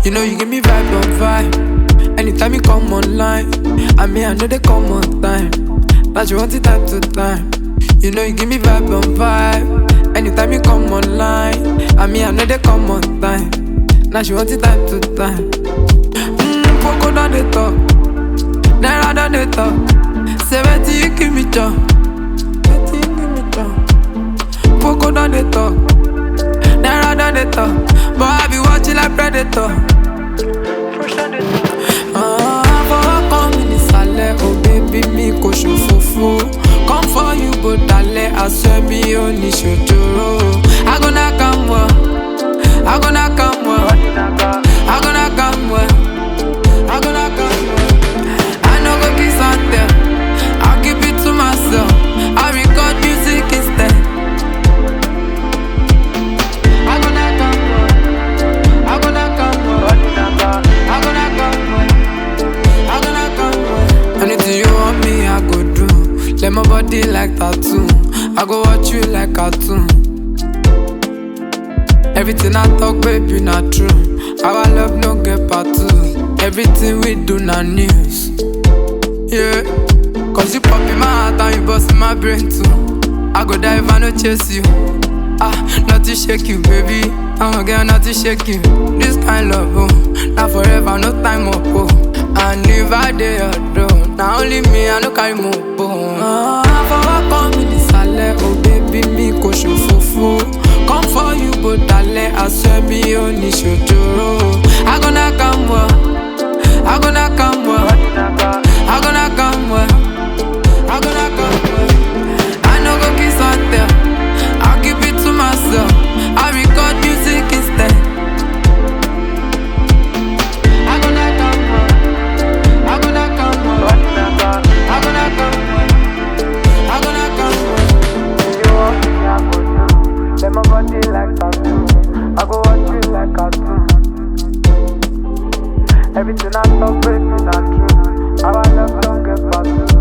You know you give me vibe on vibe. Anytime you come online, I mean I know they come on time. But you want it time to time. You know you give me vibe on vibe. Anytime you come online, I mean I know they come on time. Now she want it time to time. Mmm, Poco down the top, Naira down the top. Seventy you give me job, seventy you give me job. Poco down the top, Naira down the top. But I be watching like predator. Ah, fọwọ́ kan mi nísàlẹ̀, oh baby mi kò ṣòfófó. Come for you bó dalẹ̀, aṣọ mi ò ní ṣòjòrò. I go knock am well, I go knock am well, I go knock am well, I go knock am well. I no go kiss and tell, I'll keep it to myself. I record music instead. I go knock am well, I go knock am well, I go knock am well. I go knock am well. Anything you want me, I go do. Let my body like tattoo. I go watch you like cartoon. Everything I talk, baby, not true. Our love no get part two. Everything we do, not news. Yeah. Cause you pop in my heart and you bust in my brain too. I go die if I no chase you. Ah, not to shake you, baby. I'm a girl, not to shake you. This kind love, oh, not forever, no time up, oh. And if I dey alone, now only me, I no carry more bone. Ah, fọwọ́ kan mi nísàlẹ̀, oh baby mi kò ṣòfófó. Come for you bó dalẹ̀, aṣọ mi ò ní ṣòjòrò. I go knock am well, I go knock am well, I go knock am well, I go knock am well. I no go kiss and tell, I'll keep it to myself. I record music instead. I go knock am well, I go knock am well, I go knock am well, I go knock am well. You want me, I go do. Let my body like tattoo. I go watch you like cartoon. Everything I talk, baby, not true. Our love don't get past you.